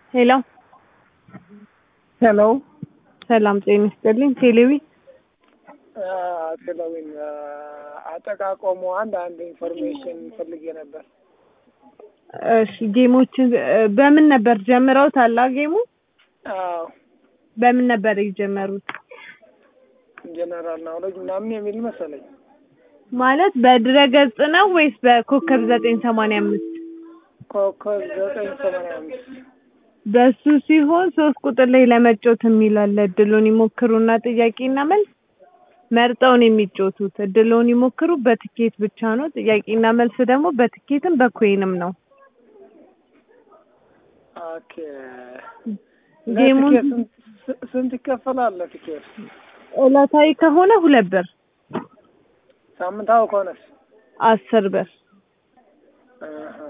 ሄሎ ሄሎ ሰላም ጤና ይስጥልኝ። ቴሌዊ ቴሌዊን አጠቃቀሙ አንድ አንድ ኢንፎርሜሽን ፈልጌ ነበር። እሺ ጌሞችን በምን ነበር ጀምረውት አላ ጌሙ አዎ በምን ነበር የጀመሩት? ጀነራል ናውሌጅ ምናምን የሚል መሰለኝ። ማለት በድረገጽ ነው ወይስ በኮከብ ዘጠኝ ሰማንያ አምስት ኮከብ ዘጠኝ ሰማንያ አምስት በሱ ሲሆን ሶስት ቁጥር ላይ ለመጫወት የሚል አለ። እድሉን ይሞክሩና ጥያቄና መልስ መርጠውን የሚጫወቱት እድሉን ይሞክሩ በትኬት ብቻ ነው። ጥያቄና መልስ ደግሞ በትኬትም በኮይንም ነው። ኦኬ ጌሙን ለትኬት ስንት- ስንት ይከፈላል ለትኬት? ዕለታዊ ከሆነ ሁለት ብር፣ ሳምንታዊ ከሆነስ? አስር ብር። አሃ።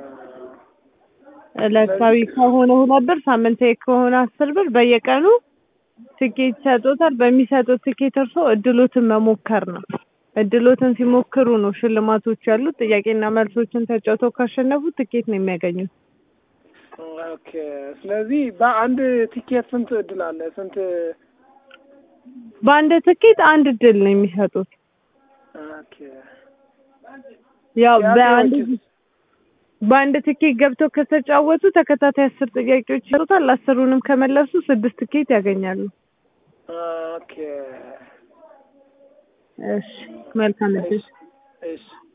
ዕለታዊ ከሆነ ሁለት ብር፣ ሳምንታዊ ከሆነ አስር ብር። በየቀኑ ትኬት ይሰጡታል። በሚሰጡት ትኬት እርሶ እድሎትን መሞከር ነው። እድሎትን ሲሞክሩ ነው ሽልማቶች ያሉት። ጥያቄና መልሶችን ተጫውተው ካሸነፉ ትኬት ነው የሚያገኙት። ኦኬ ስለዚህ በአንድ ቲኬት ስንት እድል አለ? ስንት? በአንድ ትኬት አንድ እድል ነው የሚሰጡት። ኦኬ ያው በአንድ ጥያቄዎችስ? በአንድ ትኬት ገብተው ከተጫወቱ ተከታታይ አስር ጥያቄዎች ይሰጡታል። አስሩንም ከመለሱ ስድስት ትኬት ያገኛሉ። ኦኬ እሺ መልካም እድል። እሺ